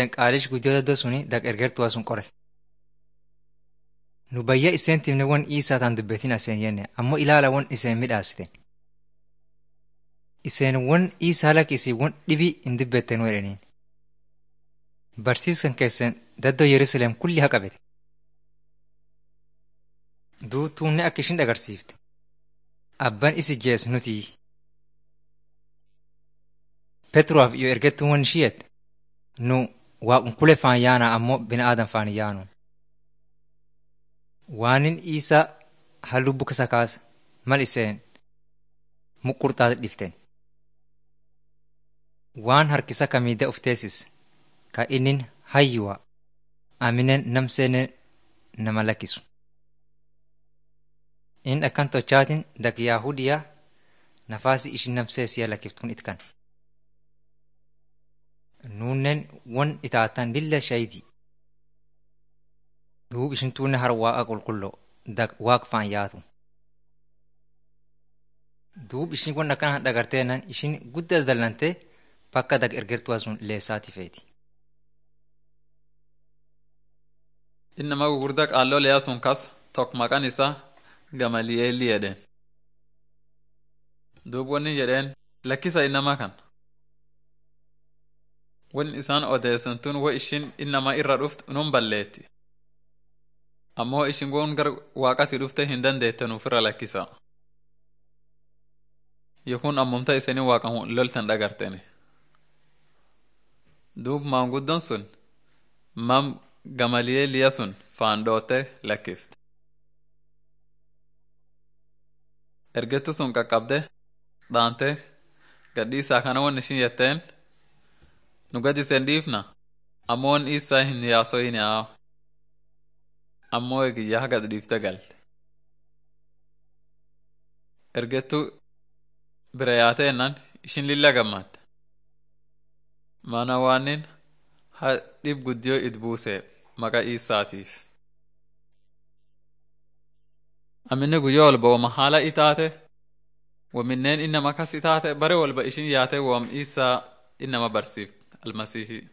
iseen qaalish guddoo daddoo suni dak ergertuwa sun qore. Nu bayya iseen timne won isaa taan dubbetin aseen yenne ammoo ilaala won iseen midhaasiten. Iseen won isaa lakisi won dhibii hin dubbettenu jedhaniin. Barsiiskan keessan daddoo Yerusaalem kulli haa qabete. Duutuunne akka ishin agarsiifte. Abban isi jees nuti. Petruwaaf yoo ergettuun won ishiyette nu waaqunkulee faan yaana ammoo bina aadan faan yaanu. Waanin isaa halluu bukkisa kaasa mal iseen muqqurxaate dhiften. Waan harkisa kamiidda of teessis ka innin hayyuwa aminen namseenen nama lakkisu. In akkan tochaatin dak Yaahudiyaa nafaasi ishin namseesiya lakkiftun itkan. Nuunnen won itaatan lilla shaydi. Duub ishin tuunne har waaqa qulqulloo dak waaq faan yaatu. Duub ishin won akkana dhagarteennan ishin guddaa dallantee bakka dak ergertuwa sun leessaati feeti. Inni nama gurguddaa qaalloo liyaa sun kas tokko maqaan isaa Gamali'eelii jedheen. Duub wanni jedheen lakkisa innama kan. Wan isaan odeessan tun wo ishin innama irra dhuft nun balleetti. Ammoo ishin won gar waaqati dhufte hin dandeette nuufirra lakkisa. Yookuun ammumta isanii waaqamu loltan dhagarteni. Duub maanguddoon sun mam Gamali'eeliya sun faandootte lakkifte. Ergettu sun qaqqabde dhaante gadhiisaa kana won ishin jetteen nu gad isen dhiifna ammoo won isaa hin yaasoyin yaa ammoo egiyyaa gad dhiifte galte. Ergettu bira yaateennan ishin lilla gammadde. Mana waanin ha dhib guddiyoo it buuse maqa isaatiif. Aminni guyyaa walba wama haala itaate waminneen innama kas itaate bare walba ishin yaate wam isaa innama barsiifte almasiihii.